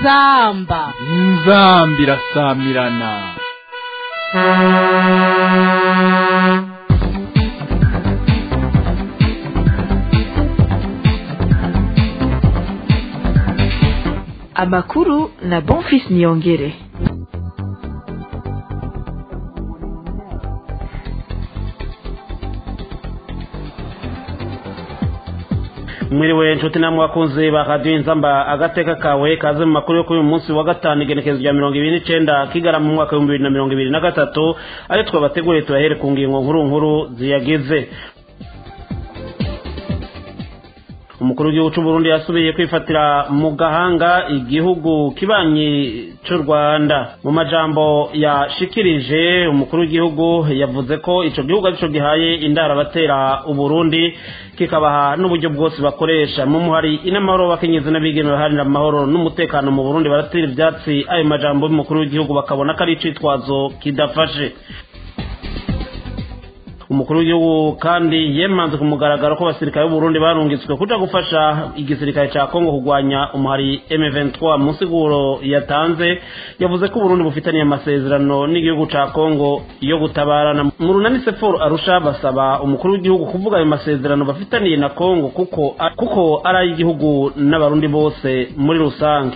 inzamba inzamba irasamirana amakuru na bonfis niyongere mwiriwe nshuti namwe bakunzi ba radiyo inzamba agateka kawe kaze mu makuru yo kuri uyu munsi wa gatanu igenekerezo rya mirongo ibiri n'icenda kigarama mu mwaka w'ibihumbi bibiri na mirongo ibiri na gatatu ayo twabateguriye tuyahere ku ngingo nkuru nkuru ziyagize umukuru w'igihugu cy'u Burundi yasubiye kwifatira mu gahanga igihugu kibanyi cy'u Rwanda mu majambo yashikirije umukuru w'igihugu yavuze ko ico gihugu arico gihaye indara batera uburundi kikabaha n'uburyo bwose bakoresha mu muhari inamahoro bakenyezi n'abigeme baharanira amahoro n'umutekano mu Burundi baratera ivyatsi ayo majambo y'umukuru w'igihugu bakabona ko ari icitwazo kidafashe umukuru w'igihugu kandi yemanze ku mugaragaro ko abasirikare b'uburundi barungitswe kuja gufasha igisirikare ca kongo kurwanya umuhari m23 mu nsiguro yatanze yavuze ko uburundi bufitaniye amasezerano n'igihugu ca kongo yo gutabarana mu runani seforo arusha basaba umukuru w'igihugu kuvuga ayo masezerano bafitaniye na kongo kuko kuko ari ay'igihugu n'abarundi bose muri rusange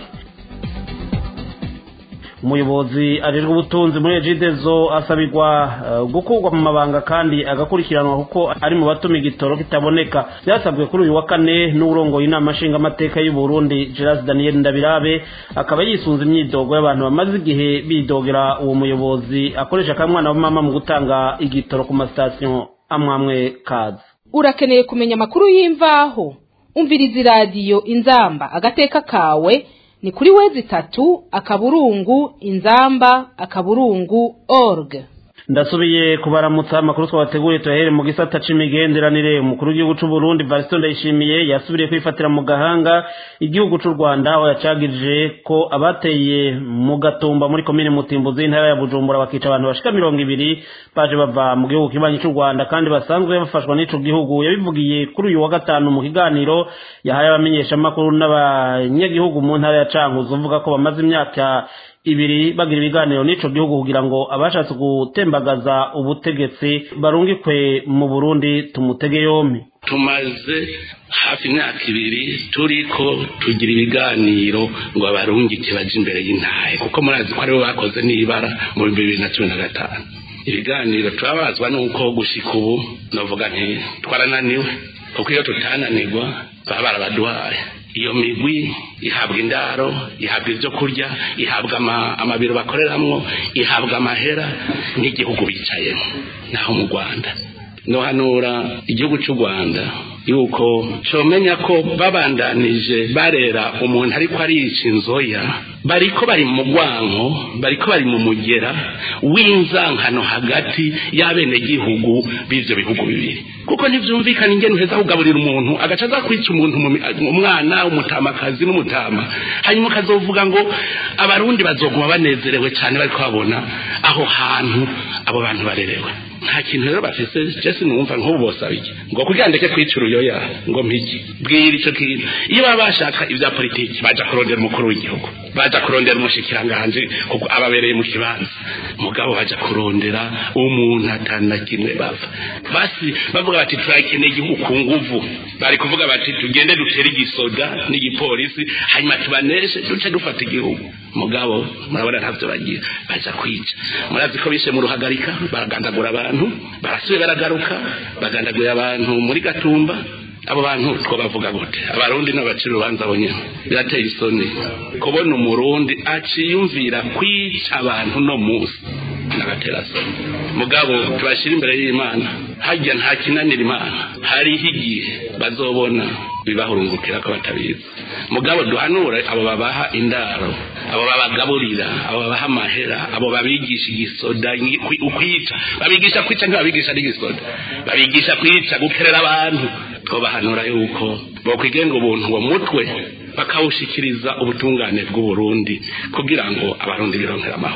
umuyobozi ajejwe ubutunzi muri ejidezo asabirwa uh, gukurwa mu mabanga kandi agakurikiranwa kuko ari mu batuma igitoro kitaboneka byasabwe kuri uyu wa kane n'urongoye inama nshingamateka y'u Burundi Gerard Daniel Ndabirabe akaba yisunze imyidogo y'abantu bamaze igihe bidogera uwo muyobozi akoresha akamwana w'amama mu gutanga igitoro ku masitasiyo amwamwe kazi urakeneye kumenya amakuru y'imvaho umviriza iradiyo inzamba agateka kawe ni kuri wezi itatu akaburungu inzamba akaburungu org ndasubiye kubaramutsa amakuru twabateguriye tuyahere mu gisata c'imigenderanire umukuru w'igihugu c'u Burundi Variston Ndayishimiye yasubiriye kwifatira mu gahanga igihugu c'u Rwanda aho yacagirije ko abateye mu gatumba muri komine Mutimbuzi intara ya Bujumbura bakica abantu bashika mirongo ibiri baje bava mu gihugu kibanyi c'u Rwanda kandi basanzwe bafashwa n'ico gihugu yabivugiye kuri uyu wa gatanu mu kiganiro yahaye abamenyesha amakuru n'abanyagihugu mu ntara ya Cankuzo uvuga ko bamaze imyaka ibiri bagira ibiganiro n'ico gihugu kugira ngo abashatse gutembagaza ubutegetsi barungikwe mu Burundi tumutege yompi tumaze hafi imyaka ibiri turiko tugira ibiganiro ngo abarungike baje imbere y'intahe kuko murazi ko aribo bakoze n'ibara mu bihumbi bibiri na cumi na gatanu ibiganiro turabazwa n'uko gushika ubu novuga nti twarananiwe kuko iyo tutananirwa baba barabaduhaye iyo migwi ihabwa indaro ihabwa ibyo kurya ihabwa amabiro bakoreramwo ihabwa amahera n'igihugu bicayemo naho mu rwanda nohanura igihugu cy'u rwanda yuko comenya ko babandanije barera umuntu ariko arica inzoya bariko bari mu rwanko bariko bari mu mugera w'inzankano hagati y'abenegihugu b'ivyo bihugu bibiri kuko ntivyumvikana ingene uheza kugaburira umuntu agaca aza kwica umuntu umwana umutamakazi n'umutama hanyuma ukazovuga ngo abarundi bazoguma banezerewe cyane bariko babona aho hantu abo bantu barerewe nta kintu rero bafise jesi numva nk'ubu bosaba iki ngo kugira ndeke kwica uruyoya ngo mpiki bwira ico kintu iyo baba bashaka ivya politiki baja kurondera umukuru w'igihugu baja kurondera umushikiranganje kuko ababereye mu kibanza mugabo baja kurondera umuntu atana kimwe bava basi bavuga bati turakeneye igihugu ku nguvu bari kuvuga bati tugende dutere igisoda n'igipolisi hanyuma tubaneshe duce dufata igihugu mugabo murabona ntavyo bagira baja kwica murazi ko bishe mu ruhagarika baragandagura abantu barasubiye baragaruka bagandaguye abantu muri gatumba abo bantu twabavuga gute abarundi n'abacira urubanza abo nyene birateye isoni kubona umurundi aciyumvira kwica abantu no musi n'agatera soni mugabo tubashyira imbere y'imana harya nta kinanira imana hariho igihe bazobona bibahurungukira ko batabizi mugabo duhanure abo babaha indaro abo babagaburira abo babaha amahera abo babigisha igisoda ukwica babigisha kwica ntibabigisha n'igisoda babigisha kwica gukerera abantu twobahanura yuko bokwigenga ubuntu uwo mutwe bakawushikiriza ubutungane bw'uburundi kugira ngo abarundi bironkere amahoro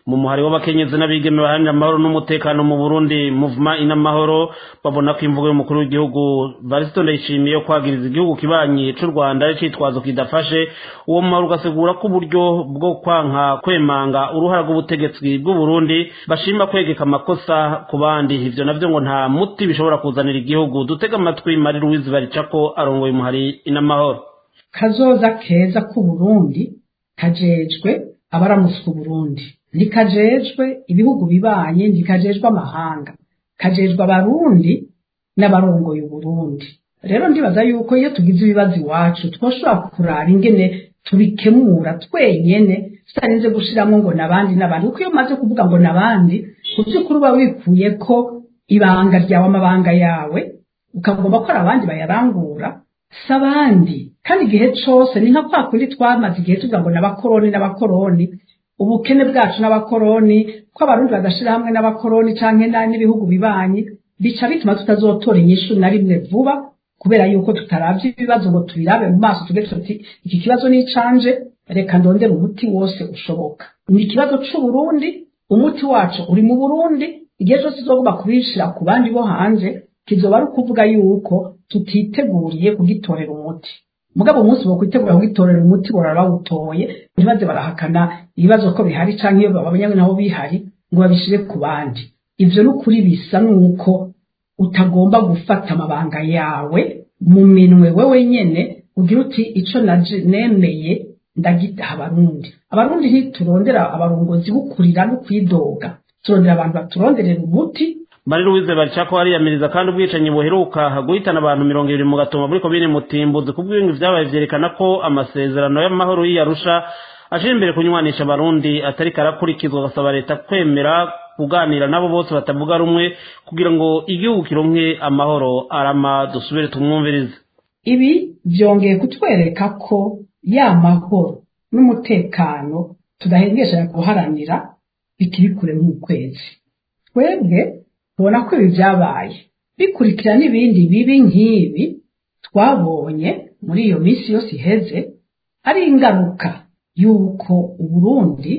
mu muhari w'abakenyezi n'abigeme baharanira amahoro n'umutekano mu burundi muvuma inamahoro babona ko imvugo y'umukuru w'igihugu varisito ndayishimiye yo kwagiriza igihugu kibanyi c'u rwanda ari citwazo kidafashe uwo muhari ugasigura ko uburyo bwo kwanka kwemanga uruhara rw'ubutegetsi bw'uburundi bashima kwegeka amakosa ku bandi ivyo navyo ngo nta muti bishobora kuzanira igihugu dutega amatwi mari louise baricako arongoye umuhari inamahoro kazoza keza k'uburundi kajejwe abaramuswa uburundi ntikajejwe ibihugu bibanye ntikajejwe amahanga kajejwe abarundi n'abarongoye uburundi rero ndibaza yuko iyo tugize ibibazo iwacu twoshobora kurara ingene tubikemura twenyene tutarinze gushiramo ngo nabandi n'abandi kuko iyo umaze kuvuga ngo nabandi ku by'ukuri uba wikuye ko ibanga ryawe amabanga yawe ukagomba ko hari abandi bayarangura si abandi kandi igihe cose ni nka kwa kundi twamaze igihe tuvuga ngo n'abakoroni n'abakoroni ubukene bwacu n'abakoroni ko abarundi badashira hamwe n'abakoroni canke n'ibihugu bibanyi bica bituma tutazotora inyishu na rimwe vuba kubera yuko tutaravye ibibazo ngo tubirabe mu maso tuge tuti iki kibazo ni icanje reka ndondera umuti wose ushoboka ni ikibazo c'uburundi umuti wacu uri mu burundi igihe cose tuzogomba kubishira ku bandi bo hanze kizoba ari ukuvuga yuko tutiteguriye kugitorera umuti mugabo umunsi wo kwitegura kugitorera umuti borara bawutoye ntibaze barahakana ibibazo ko bihari canke iyo babonye nabo bihari ngo babishire ku bandi ivyo n'ukuri bisa nuko utagomba gufata amabanga yawe mu minwe wewe nyene ugira uti ico naje nemeye ndagitaha abarundi abarundi ntiturondera abarongozi bukurira no kwidoga turondera abantu baturonderera umuti Mari Louise Baricako ariyamiriza kandi ubwicanyi buheruka guhitana abantu mirongo ibiri mu gatoma muri komine Mutimbuzi kubw'ibintu vyabaye vyerekana ko amasezerano y'amahoro y'Arusha aje imbere kunywanisha abarundi atari karakurikizwa gasaba leta kwemera kuganira nabo bose batavuga rumwe kugira ngo igihugu kironke amahoro arama dusubire tumwumvirize ibi byongeye kutwereka ko ya mahoro n'umutekano tudahengesha guharanira bikiri kure nk'ukwezi twebwe tubona ko ibi byabaye bikurikira n'ibindi bibi nk'ibi twabonye muri iyo minsi yose iheze ari ingaruka y'uko uburundi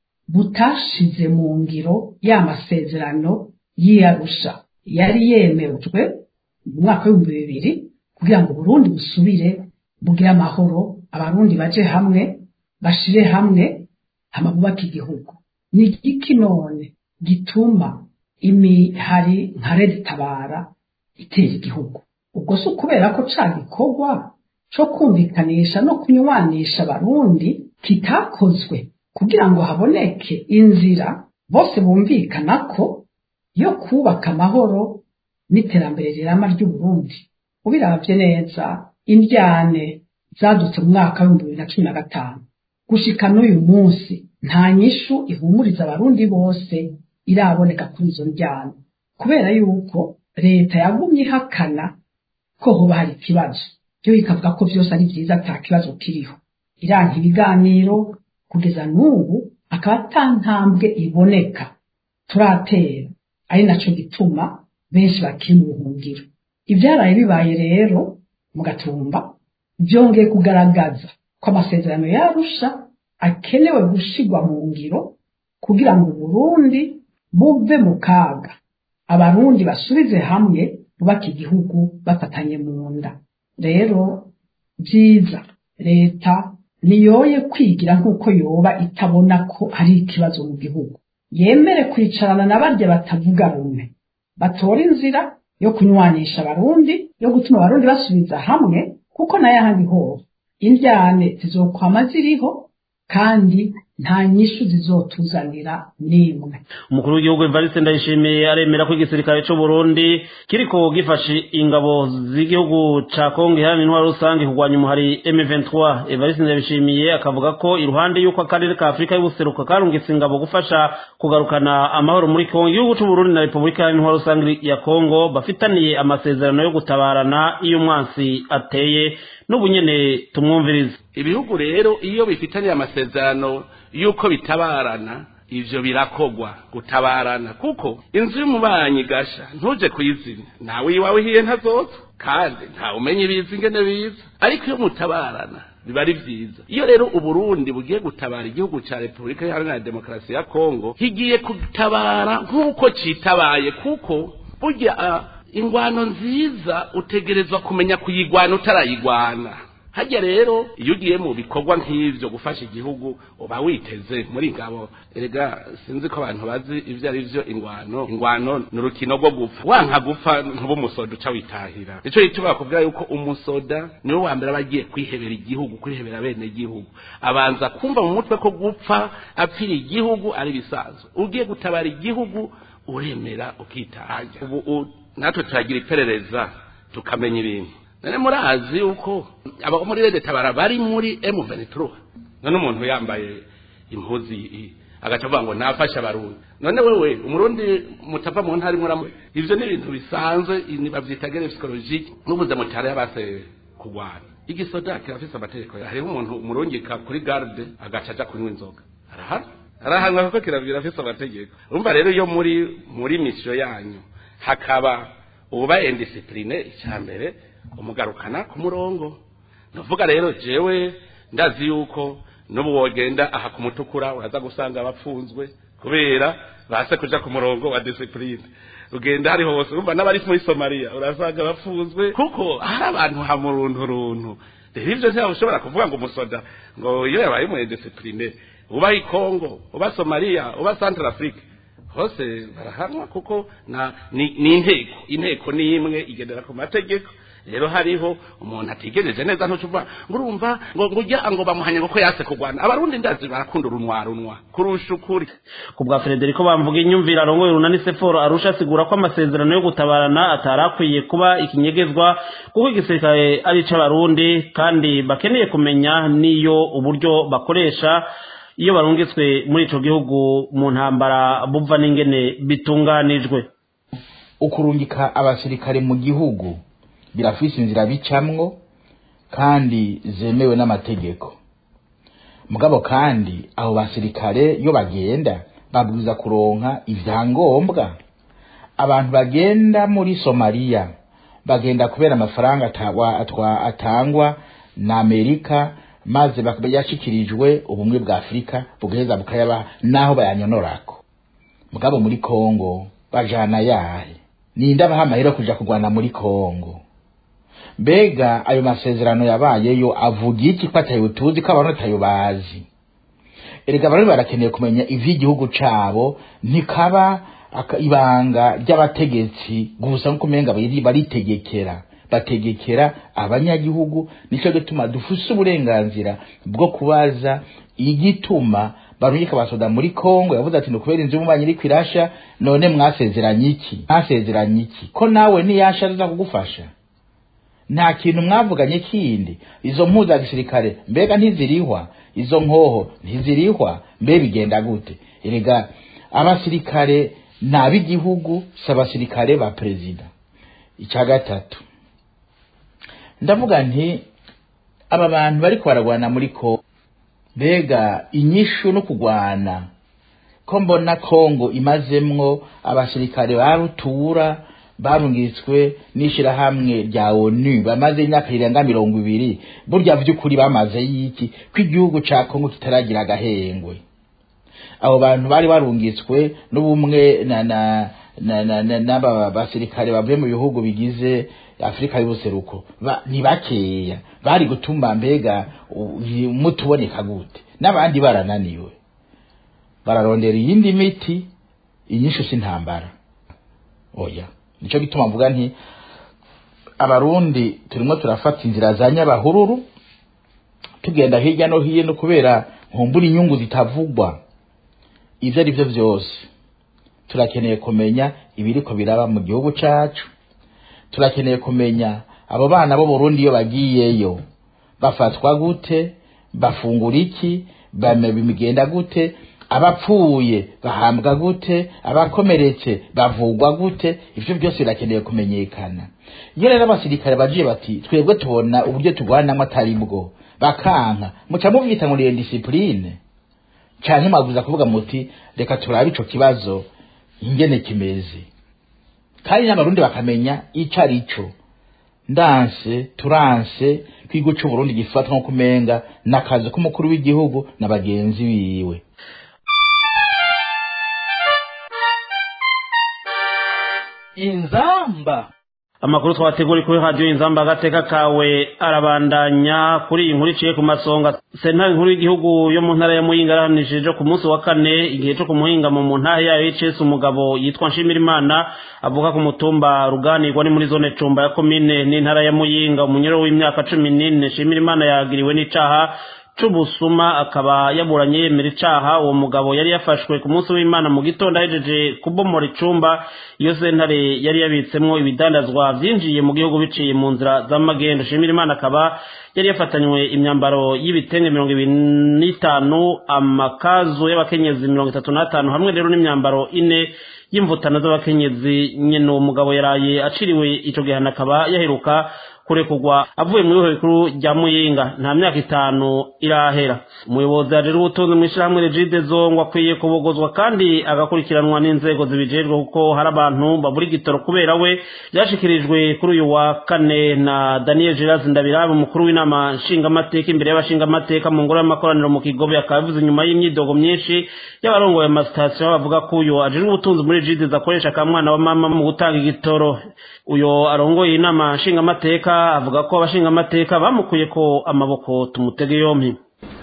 butashize mu ngiro ya masezerano y'iyarusha yari yemejwe mu mwaka w'ibihumbi bibiri kugira ngo uburundi busubire bugire amahoro abarundi baje hamwe bashire hamwe hama bubake igihugu ni iki none gituma imihari nka tabara itera igihugu ubwo si ukubera ko ca gikorwa co kumvikanisha no kunywanisha abarundi kitakozwe kugira ngo haboneke inzira bose bumvikana ko yo kubaka amahoro n'iterambere rirama ry'uburundi ubiravye neza indyane zadutse mu mwaka w'ibihumbi bibiri na cumi na gatanu gushika n'uyu munsi nta nyishu ihumuriza abarundi bose iraboneka kuri izo njyana kubera yuko leta yagumye ihakana ko hoba hari ikibazo yo ikavuga ko vyose ari vyiza ata kibazo kiriho iranka ibiganiro kugeza n'ubu akaba ata ntambwe iboneka turatera ari naco gituma benshi bakiri mu buhungiro ivyaraye bibaye rero mu gatumba vyongeye kugaragaza ko amasezerano yarusha akenewe gushigwa mu ngiro kugira ngo Burundi buve mu kaga abarundi basubize hamwe bubaka igihugu bafatanye mu nda rero byiza leta niyoye kwigira nk'uko yoba itabona ko ari ikibazo mu gihugu yemere kwicarana na barya batavuga rumwe batora inzira yo kunywanisha abarundi yo gutuma abarundi basubiza hamwe kuko nayo ahandi hose indyane zizokwama ziriho kandi nta nyishu zizotuzanira n'imwe umukuru w'igihugu evariste ndayishimiye aremera ko igisirikare c'u burundi kiriko gifashe ingabo z'igihugu ca kongo iharanira intwaro rusange kurwanya umuhari m23 evariste ndayishimiye akavuga ko iruhande y'uko akarere ka afurika y'ubuseruko karungitse ingabo gufasha kugarukana amahoro muri kongo igihugu c'u burundi na repubulika iharanira intwaro rusange ya kongo bafitaniye amasezerano yo gutabarana iyo umwansi ateye n'ubu nyene tumwumvirize ibihugu rero iyo bifitaniye amasezerano y'uko bitabarana ivyo birakogwa gutabarana kuko inzu y'umubanyi gasha ntuje kuyizimya nawe iwawe hiye ntazoza kandi ntawe umenya ibizi ingene biza ariko iyo mutabarana biba ari vyiza iyo rero uburundi bugiye gutabara igihugu ca repubulika iharanira demokarasi ya kongo higiye gutabara nk'uko citabaye kuko burya uh, ingwano nziza utegerezwa kumenya kuyigwana utarayigwana hajya rero iyo ugiye mu bikorwa nk'ivyo gufasha igihugu uba witeze muri ngabo erega sinzi ko abantu bazi ivyo ari vyo ingwano ingwano ni urukino rwo gupfa wanka gupfa ntuba umusoda uca witahira nico gituma bakubwira yuko umusoda niwe wa mbere aba agiye kwihebera igihugu kwihebera bene igihugu abanza kumva mu mutwe ko gupfa apfira igihugu ari bisanzwe ugiye gutabara igihugu uremera ukitahanya ubu natwe turagira iperereza tukamenya ibintu none murazi yuko abo muri rede tabara bari muri M23 none umuntu yambaye impuzi agaca avuga ngo nafasha abarundi none wewe umurundi mutava mu ntari muramu ivyo ni ibintu bisanzwe bavyita guerre psychologique n'ubuze mutare yabase kugwana igisoda kirafise amategeko hariho umuntu umurungika kuri garde agaca aja kunywa inzoga arahari arahanwa kuko kirafise amategeko urumva rero iyo muri muri mission yanyu hakaba uba indiscipline icyambere umugarukana ku murongo ndavuga rero jewe ndazi yuko n'ubu wogenda aha ku mutukura uraza gusanga abapfunzwe kubera base kuja ku murongo wa discipline ugenda hari hose urumva n'abari muri somaliya urasanga bapfunzwe kuko hari abantu hamuruntu runtu rero ivyo ntabwo ushobora kuvuga ngo umusoda ngo iyo yabaye mu discipline uba i Congo uba Somalia uba Central Africa hose barahanwa kuko na ni, ni inteko inteko ni imwe igendera ku mategeko rero hariho umuntu atigejeje neza ntucuva ngo urumva ngo ngujya ngo bamuhanye ngo ko yase kugwana abarundi ndazi barakunda urunwa runwa kurusha ukuri ku bwa Frederico bamvuga inyumvira arongoye runani seforo arusha asigura ko amasezerano yo gutabarana atarakwiye kuba ikinyegezwa kuko igisirikare ari c'abarundi kandi bakeneye kumenya niyo uburyo bakoresha iyo barungitswe muri ico gihugu mu ntambara buva n'ingene bitunganijwe ukurungika abasirikare mu gihugu birafise inzira bicamwo kandi zemewe n'amategeko mugabo kandi abo basirikare iyo bagenda babwiza kuronka ivyangombwa abantu bagenda muri somaliya bagenda kubera amafaranga atangwa, atwa, atangwa na amerika maze yashikirijwe ubumwe bwa afurika bugaheza bukayabaha naho bayanyonorako mugabo muri kongo bajana yahe ninde abaha amahera kuja kurwana muri kongo mbega ayo masezerano yabayeyo avuga iki ko atayo tuzi ko abantu atayo bazi erega abantu barakeneye kumenya ivy'igihugu cabo ntikaba ibanga ry'abategetsi gusa nk'uko umenga baritegekera bategekera abanyagihugu nico gituma dufuse uburenganzira bwo kubaza igituma barungika abasoda muri Kongo yavuze ati nukubera inzu y'umubanyi iri kwirasha none mwasezeranye iki mwasezeranye iki ko nawe niyasha aza kugufasha nta kintu mwavuganye kindi izo mpuza gisirikare mbega ntizirihwa izo nkoho ntizirihwa mbe bigenda gute erega abasirikare ni ab'igihugu si abasirikare ba perezida icya gatatu ndavuga nti aba bantu bariko baragwana muri ko mbega inyishu no kugwana ko mbona kongo imazemwo abasirikare ba rutura barungitswe n'ishirahamwe rya onu bamaze imyaka irenga mirongo ibiri burya vy'ukuri bamaze yiki ko igihugu ca kongo kitaragira agahengwe abo bantu bari barungitswe n'ubumwe na na n'aba basirikare bavuye mu bihugu bigize afurika y'ubuseruko ni bakeya bari gutuma mbega mutuboneka gute n'abandi barananiwe bararondera iyindi miti inyishu s'intambara oya nico gituma mvuga nti abarundi turimo turafata inzira za nyabahururu tugenda hirya no hino kubera nkumbura inyungu zitavugwa ivyo ari vyo vyose turakeneye kumenya ibiriko biraba mu gihugu cacu turakeneye kumenya abo bana bo Burundi iyo bagiyeyo bafatwa gute bafungura iki bimigenda gute abapfuye bahambwa gute abakomeretse bavugwa gute ivyo byose birakeneye kumenyekana iyo rero abasirikare bagiye bati twebwe tubona uburyo turwanamwo atari bwo bakanka muca muvyita ngo ni discipline canke mwabuza kuvuga muti reka turabe ico kibazo ingene kimeze kandi n'abarundi bakamenya ico ari cyo ndanse turanse ko igihugu c'uburundi gifatwa nko kumenga n'akazi k'umukuru w'igihugu na bagenzi biwe inzamba amakuru twateguri kuri radiyo inzamba agateka kawe arabandanya kuri iyi nkuru iciye ku masonga sentare nkuru y'igihugu yo mu ntara ya muyinga yarahanishije ku munsi wa kane igihe cyo kumuhingamo mu ntara yayo y'icesi umugabo yitwa nshimirimana avuka ku mutumba ruganirwa ni muri zone cumba ya komine n'intara ya muyinga umunyero w'imyaka cumi n'ine nshimirimana yagiriwe n'icaha c'ubusuma akaba yaburanye yemera icaha uwo mugabo yari yafashwe ku munsi w'imana mu gitondo ahejeje kubomora icumba iyo sentare yari yabitsemwo ibidandazwa vyinjiye mu gihugu biciye mu nzira z'amagendo shimira imana akaba yari yafatanywe imyambaro y'ibitenge mirongo ibiri n'itanu amakazu y'abakenyezi mirongo itatu n'atanu hamwe rero n'imyambaro ine y'imvutano z'abakenyezi nyene uwo mugabo yaraye aciriwe ico gihano akaba yaheruka kurekurwa avuye mu ihohe rikuru rya muyinga nta myaka itanu irahera umuyobozi ajejwe ubutunzi mu ishyirahamwe regide zongo akwiye kubogozwa kandi agakurikiranwa n'inzego zibijejwe kuko hari abantu babura igitoro kubera we byashikirijwe kuri uyu wa kane na daniel gerard ndabirabe umukuru w'inama nshingamateka imbere y'abashingamateka mu ngoro y'amakoraniro mu kigobe akaba bivuze inyuma y'imyidogo myinshi y'abarongoye amasitasiyo bavuga ko uyu ajejwe ubutunzi muri regide akoresha akamwana wa mama mu gutanga igitoro uyo arongoye inama nshingamateka avuga ko abashingamateka bamukuye ko amaboko tumutege yompi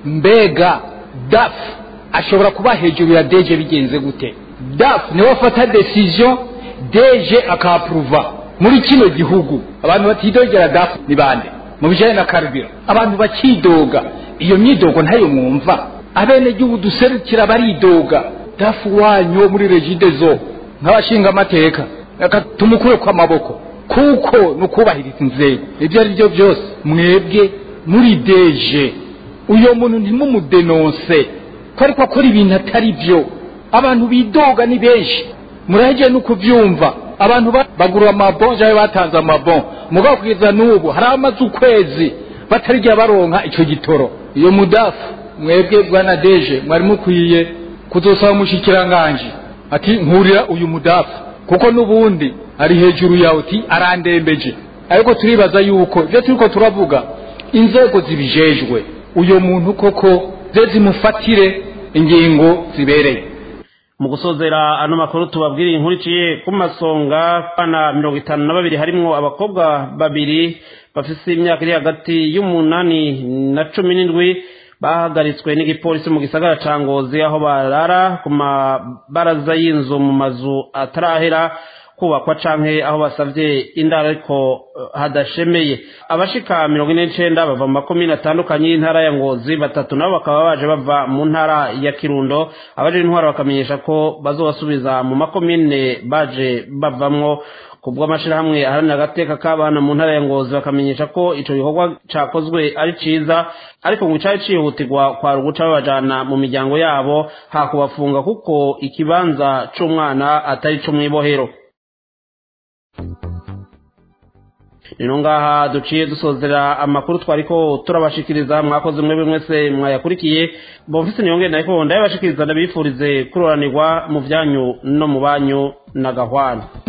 mbega dafu ashobora kuba hejuru ya deje bigenze gute dafu niwe afata desiziyo deje akapuruva muri kino gihugu abantu batidogera dafu ni bande mu bijyanye na karubira abantu bakidoga iyo myidogo ntayo mwumva abenegihugu duserukira baridoga dafu wanyu wo muri regide zo nk'abashingamateka reka tumukure ku amaboko kuko ni ukubahiriza inzego ibyo ari byo byose mwebwe muri deje uyo muntu ntimumudenonse ko ariko akora ibintu atari byo abantu bidoga ni benshi murahegeye no kubyumva abantu bagura amabon cyangwa batanze amabon mugabo kugeza n'ubu hari amaze ukwezi batarijya baronka icyo gitoro iyo mudafu mwebwe bwana deje mwari mukwiye kuzosaba umushyikiranganje ati nkurira uyu mudafu kuko n'ubundi ari hejuru yawe uti arandembeje ariko turibaza yuko ibyo turiko turavuga inzego zibijejwe uyo muntu koko ze zimufatire ingingo zibereye mu gusozera ano makuru tubabwiriye inkuru iciye ku masonga bana mirongo itanu na babiri harimwo abakobwa babiri bafise imyaka iri hagati y'umunani na cumi n'indwi bahagaritswe n'igipolisi mu gisagara ca ngozi aho barara ku mabaraza y'inzu mu mazu atarahera kubakwa canke aho basavye indaro ariko hadashemeye abashika mirongo ine n'icenda bava mu makomine atandukanye y'intara ya ngozi batatu nabo bakaba baje bava mu ntara ya kirundo abaje intwaro bakamenyesha ko bazobasubiza mu makomine baje bavamwo kubwo amashirahamwe aharanira agateka k'abana mu ntara ya ngozi bakamenyesha ko ico gikorwa cakozwe ari ciza ariko ngo cari cihutirwa kwari uguca babajana mu miryango yabo hakubafunga kuko ikibanza c'umwana atari co mw'ibohero nino ngaha duciye dusozera amakuru twariko turabashikiriza mwakoze mwebwe mwese mwayakurikiye bomfise niyongere nariko ndayabashikiriza ndabifurize kuroranirwa mu vyanyu no mu banyu na gahwana